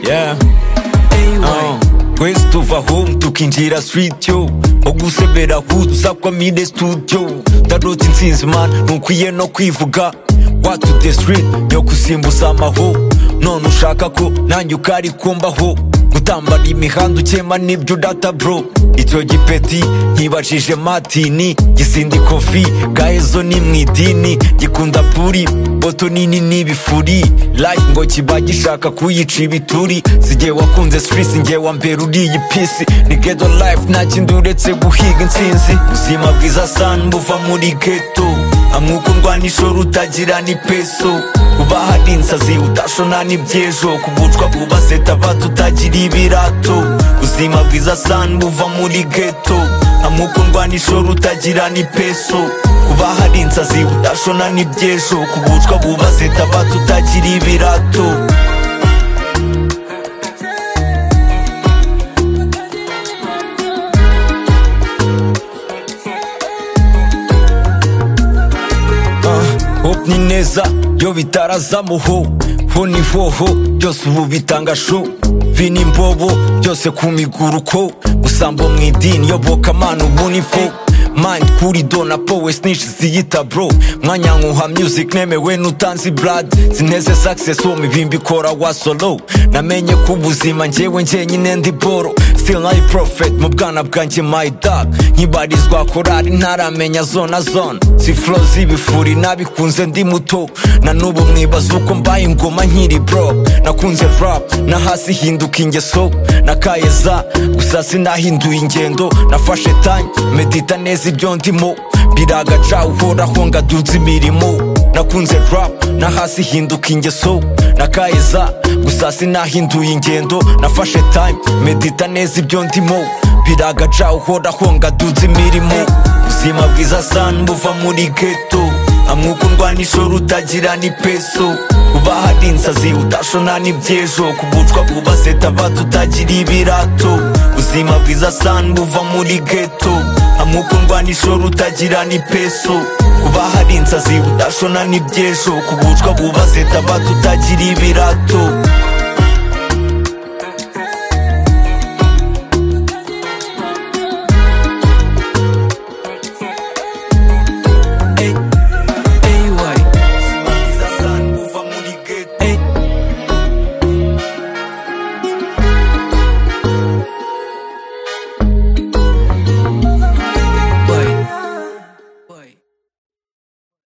yeah uh, twese tuva home tukinjira street yo ogusebera huza kwa mide studio darota insinzi man ntukwiye no kwivuga watu the street yo kusimbuza amaho none ushaka ko nanjye ukari kumbaho gutambara imihanda ukema nibyo udata bro icyo gipeti nkibajije matini gisindi kofi gahezo ni mu idini gikunda puri boto nini n'ibifuri life ngo kiba gishaka kuyica ibituri sigiye wakunze stress ngewe wa mbere uriyi pisi ni ghetto life nta kindi uretse guhiga insinzi ubuzima bwiza san buva muri ghetto hamwe uko ndwana ishoro utagira ni peso uba hari insazi utashona n'ibyejo kugucwa ubaseta batutagira ibirato ubuzima bwiza san buva muri ghetto hamwe uko ndwana ishoro utagira ni peso uba hari insazi utashona n'ibyejo kugucwa ubaseta batutagira ibirato hope ni neza yo bitarazamuho ho ni hoho byose ubu bitanga sho vini imbobo byose ku miguruko usambo mu idini yoboka amana ubu ni fo mind kuri do na powe snitch ziyita bro mwanyankuha music nemewe n'utanzi brad zineze success wo mibimbi kora wa solo namenye ko ubuzima njyewe njyenyine ndi boro still nayi prophet mu bwana bwanjye my dog nkibarizwa korari ntaramenya zona zona si flow z'ibifuri nabikunze ndi muto na n'ubu mwibaza uko mbaye ingoma nkiri bro nakunze rap na hasi hinduka ingeso nakaye za gusa sinahinduye ingendo nafashe tanya medita neza ibyo ndimo biragaca uhoraho ngaduza imirimo nakunze rap na hasi hinduka ingeso nakaye za gusa sinahinduye ingendo nafashe time medita neza ibyo ndimo biragaca uhoraho ngaduza imirimo ubuzima bwiza san buva muri ghetto hamwe uko ndwana ishoro utagira ni peso uba hari insazi utashona n'ibyejo kugucwa ubaseta batutagira ibirato ubuzima bwiza san buva muri ghetto hamwe uko ndwana ishoro utagira ni peso kuba hari insazi udashona n'ibyejo kugucwa ubaseta batutagira ibirato